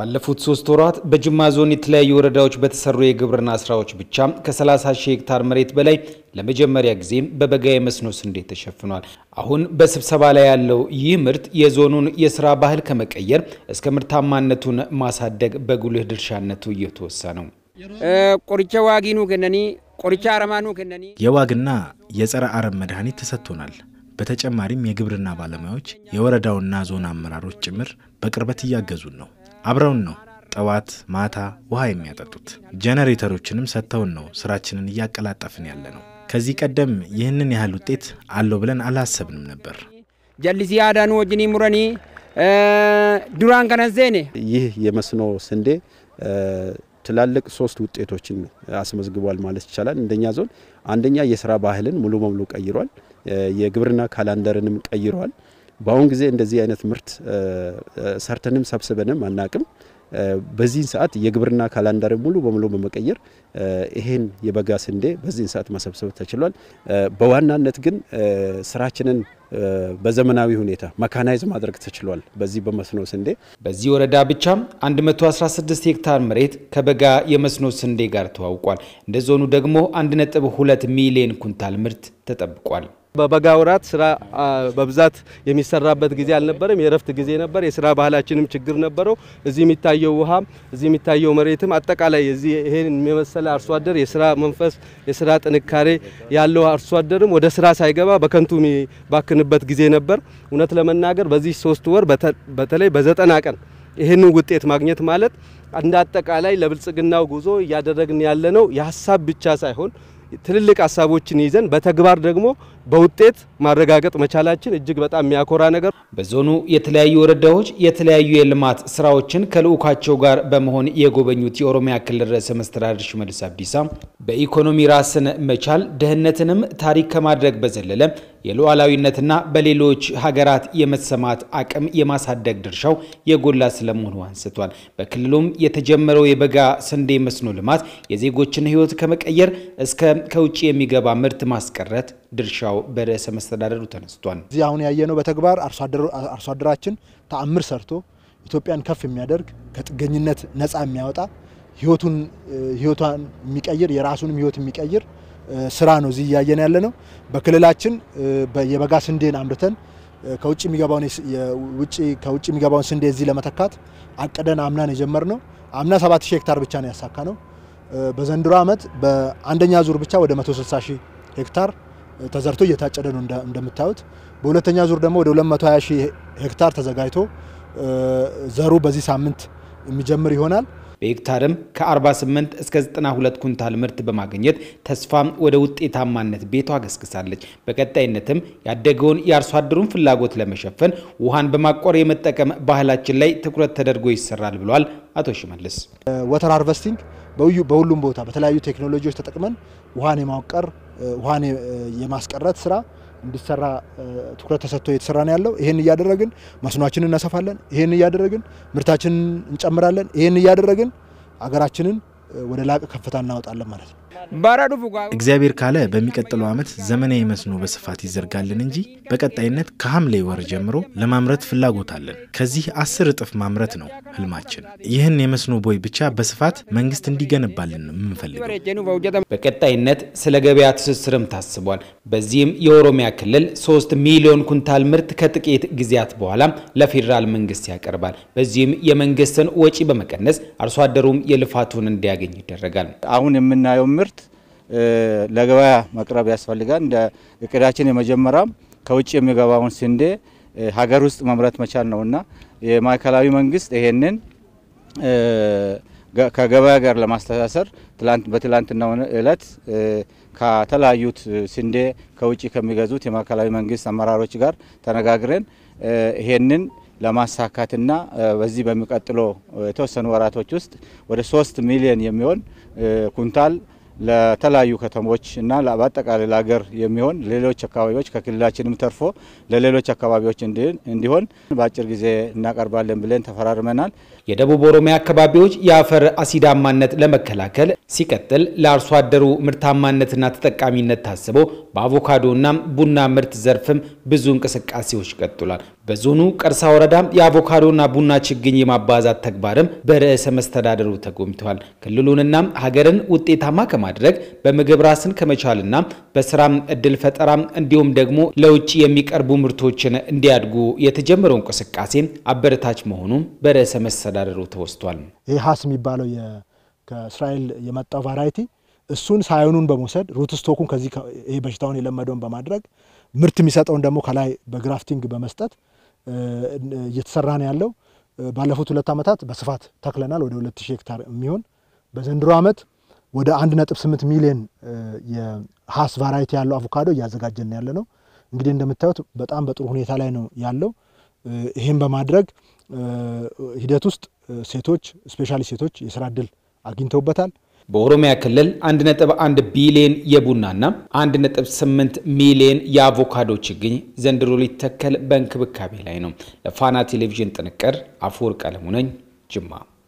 ባለፉት ሶስት ወራት በጅማ ዞን የተለያዩ ወረዳዎች በተሰሩ የግብርና ስራዎች ብቻ ከ30 ሺህ ሄክታር መሬት በላይ ለመጀመሪያ ጊዜ በበጋ የመስኖ ስንዴ ተሸፍኗል። አሁን በስብሰባ ላይ ያለው ይህ ምርት የዞኑን የስራ ባህል ከመቀየር እስከ ምርታማነቱን ማሳደግ በጉልህ ድርሻነቱ እየተወሳ ነው። ቆሪቻ ዋጊኑ ከነኒ ቆሪቻ አረማኑ ከነኒ የዋግና የጸረ አረም መድኃኒት ተሰጥቶናል። በተጨማሪም የግብርና ባለሙያዎች የወረዳውና ዞን አመራሮች ጭምር በቅርበት እያገዙን ነው። አብረውን ነው ጠዋት ማታ ውሃ የሚያጠጡት። ጄኔሬተሮችንም ሰጥተውን ነው ስራችንን እያቀላጠፍን ያለ ነው። ከዚህ ቀደም ይህንን ያህል ውጤት አለው ብለን አላሰብንም ነበር። ጀሊሲ አዳኑ ወጅኒ ሙረኒ ዱራን ከነዜኔ ይህ የመስኖ ስንዴ ትላልቅ ሶስት ውጤቶችን አስመዝግቧል ማለት ይቻላል። እንደኛ ዞን አንደኛ የስራ ባህልን ሙሉ በሙሉ ቀይሯል። የግብርና ካላንደርንም ቀይሯል። በአሁን ጊዜ እንደዚህ አይነት ምርት ሰርተንም ሰብስበንም አናቅም። በዚህን ሰዓት የግብርና ካላንደር ሙሉ በሙሉ በመቀየር ይሄን የበጋ ስንዴ በዚህን ሰዓት መሰብሰብ ተችሏል። በዋናነት ግን ስራችንን በዘመናዊ ሁኔታ መካናይዝ ማድረግ ተችሏል። በዚህ በመስኖ ስንዴ በዚህ ወረዳ ብቻ 116 ሄክታር መሬት ከበጋ የመስኖ ስንዴ ጋር ተዋውቋል። እንደ ዞኑ ደግሞ 1.2 ሚሊዮን ኩንታል ምርት ተጠብቋል። በበጋ ወራት ስራ በብዛት የሚሰራበት ጊዜ አልነበረም። የእረፍት ጊዜ ነበር። የስራ ባህላችንም ችግር ነበረው። እዚህ የሚታየው ውሃም እዚህ የሚታየው መሬትም አጠቃላይ እዚህ ይሄን የመሰለ አርሶ አደር የስራ መንፈስ የስራ ጥንካሬ ያለው አርሶ አደርም ወደ ስራ ሳይገባ በከንቱ የሚባክንበት ጊዜ ነበር። እውነት ለመናገር በዚህ ሶስት ወር በተለይ በዘጠና ቀን ይህንን ውጤት ማግኘት ማለት እንደ አጠቃላይ ለብልጽግናው ጉዞ እያደረግን ያለነው የሀሳብ ብቻ ሳይሆን ትልልቅ ሀሳቦችን ይዘን በተግባር ደግሞ በውጤት ማረጋገጥ መቻላችን እጅግ በጣም የሚያኮራ ነገር። በዞኑ የተለያዩ ወረዳዎች የተለያዩ የልማት ስራዎችን ከልዑካቸው ጋር በመሆን የጎበኙት የኦሮሚያ ክልል ርዕሰ መስተዳድር ሽመልስ አብዲሳ በኢኮኖሚ ራስን መቻል ድህነትንም ታሪክ ከማድረግ በዘለለ የሉዓላዊነትና በሌሎች ሀገራት የመሰማት አቅም የማሳደግ ድርሻው የጎላ ስለመሆኑ አንስቷል። በክልሉም የተጀመረው የበጋ ስንዴ መስኖ ልማት የዜጎችን ሕይወት ከመቀየር እስከ ከውጭ የሚገባ ምርት ማስቀረት ድርሻው በርዕሰ መስተዳደሩ ተነስቷል። እዚህ አሁን ያየነው በተግባር አርሶ አደራችን ተአምር ሰርቶ ኢትዮጵያን ከፍ የሚያደርግ ከጥገኝነት ነፃ የሚያወጣ ህይወቱን ህይወቷን የሚቀይር የራሱንም ህይወት የሚቀይር ስራ ነው እዚህ እያየን ያለ ነው። በክልላችን የበጋ ስንዴን አምርተን ከውጭ የሚገባውን ውጭ ከውጭ የሚገባውን ስንዴ እዚህ ለመተካት አቅደን አምናን የጀመርነው አምና 7000 ሄክታር ብቻ ነው ያሳካ ነው። በዘንድሮ ዓመት በአንደኛ ዙር ብቻ ወደ 160 ሺህ ሄክታር ተዘርቶ እየታጨደ ነው እንደምታዩት። በሁለተኛ ዙር ደግሞ ወደ 220 ሺህ ሄክታር ተዘጋጅቶ ዘሩ በዚህ ሳምንት የሚጀምር ይሆናል። በሄክታርም ከ48 እስከ 92 ኩንታል ምርት በማግኘት ተስፋ ወደ ውጤታማነት ቤቷ ገስግሳለች። በቀጣይነትም ያደገውን የአርሶ አደሩን ፍላጎት ለመሸፈን ውሃን በማቆር የመጠቀም ባህላችን ላይ ትኩረት ተደርጎ ይሰራል ብሏል አቶ ሽመልስ። ወተር ሃርቨስቲንግ በሁሉም ቦታ በተለያዩ ቴክኖሎጂዎች ተጠቅመን ውሃን የማውቀር ውሃን የማስቀረት ስራ እንዲሰራ ትኩረት ተሰጥቶ እየተሰራ ነው ያለው። ይህን እያደረግን መስኗችንን እናሰፋለን። ይህን እያደረግን ምርታችንን እንጨምራለን። ይህን እያደረግን አገራችንን ወደ ላቀ ከፍታ እናወጣለን ማለት ነው። እግዚአብሔር ካለ በሚቀጥለው ዓመት ዘመናዊ መስኖ በስፋት ይዘርጋልን እንጂ በቀጣይነት ከሐምሌ ወር ጀምሮ ለማምረት ፍላጎት አለን። ከዚህ አስር እጥፍ ማምረት ነው ህልማችን። ይህን የመስኖ ቦይ ብቻ በስፋት መንግስት እንዲገነባልን ነው የምንፈልገው። በቀጣይነት ስለ ገበያ ትስስርም ታስቧል። በዚህም የኦሮሚያ ክልል ሶስት ሚሊዮን ኩንታል ምርት ከጥቂት ጊዜያት በኋላ ለፌዴራል መንግስት ያቀርባል። በዚህም የመንግስትን ወጪ በመቀነስ አርሶ አደሩም የልፋቱን እንዲያገኝ ይደረጋል። አሁን የምናየው ምርት ለገበያ መቅረብ ያስፈልጋል። እንደ እቅዳችን የመጀመሪያም ከውጭ የሚገባውን ስንዴ ሀገር ውስጥ መምረት መቻል ነውና የማዕከላዊ መንግስት ይሄንን ከገበያ ጋር ለማስተሳሰር በትላንትናው እለት ከተለያዩት ስንዴ ከውጭ ከሚገዙት የማዕከላዊ መንግስት አመራሮች ጋር ተነጋግረን ይሄንን ለማሳካትና በዚህ በሚቀጥለው የተወሰኑ ወራቶች ውስጥ ወደ ሶስት ሚሊዮን የሚሆን ኩንታል ለተለያዩ ከተሞች እና በአጠቃላይ ለሀገር የሚሆን ሌሎች አካባቢዎች ከክልላችንም ተርፎ ለሌሎች አካባቢዎች እንዲሆን በአጭር ጊዜ እናቀርባለን ብለን ተፈራርመናል። የደቡብ ኦሮሚያ አካባቢዎች የአፈር አሲዳማነት ለመከላከል ሲቀጥል ለአርሶ አደሩ ምርታማነትና ተጠቃሚነት ታስቦ በአቮካዶና ቡና ምርት ዘርፍም ብዙ እንቅስቃሴዎች ቀጥሏል። በዞኑ ቀርሳ ወረዳ የአቮካዶና ቡና ችግኝ የማባዛት ተግባርም በርዕሰ መስተዳደሩ ተጎብኝተዋል። ክልሉንና ሀገርን ውጤታማ ከማድረግ በምግብ ራስን ከመቻልና በስራም እድል ፈጠራ እንዲሁም ደግሞ ለውጭ የሚቀርቡ ምርቶችን እንዲያድጉ የተጀመረው እንቅስቃሴ አበረታች መሆኑም በርዕሰ መስተዳደሩ ተወስቷል። ይህ ሀስ የሚባለው ከእስራኤል የመጣው ቫራይቲ እሱን ሳዮኑን በመውሰድ ሩት ስቶኩን ከዚህ ይሄ በሽታውን የለመደውን በማድረግ ምርት የሚሰጠውን ደግሞ ከላይ በግራፍቲንግ በመስጠት እየተሰራ ነው ያለው። ባለፉት ሁለት ዓመታት በስፋት ተክለናል ወደ 2000 ሄክታር የሚሆን በዘንድሮ ዓመት ወደ 1.8 ሚሊዮን የሀስ ቫራይቲ ያለው አቮካዶ እያዘጋጀን ያለ ነው። እንግዲህ እንደምታዩት በጣም በጥሩ ሁኔታ ላይ ነው ያለው። ይህም በማድረግ ሂደት ውስጥ ሴቶች ስፔሻሊ ሴቶች የስራ እድል አግኝተውበታል። በኦሮሚያ ክልል 1.1 ቢሊዮን የቡናና 1.8 ሚሊዮን የአቮካዶ ችግኝ ዘንድሮ ሊተከል በእንክብካቤ ላይ ነው። ለፋና ቴሌቪዥን ጥንቅር አፈወርቅ አለሙ ነኝ ጅማ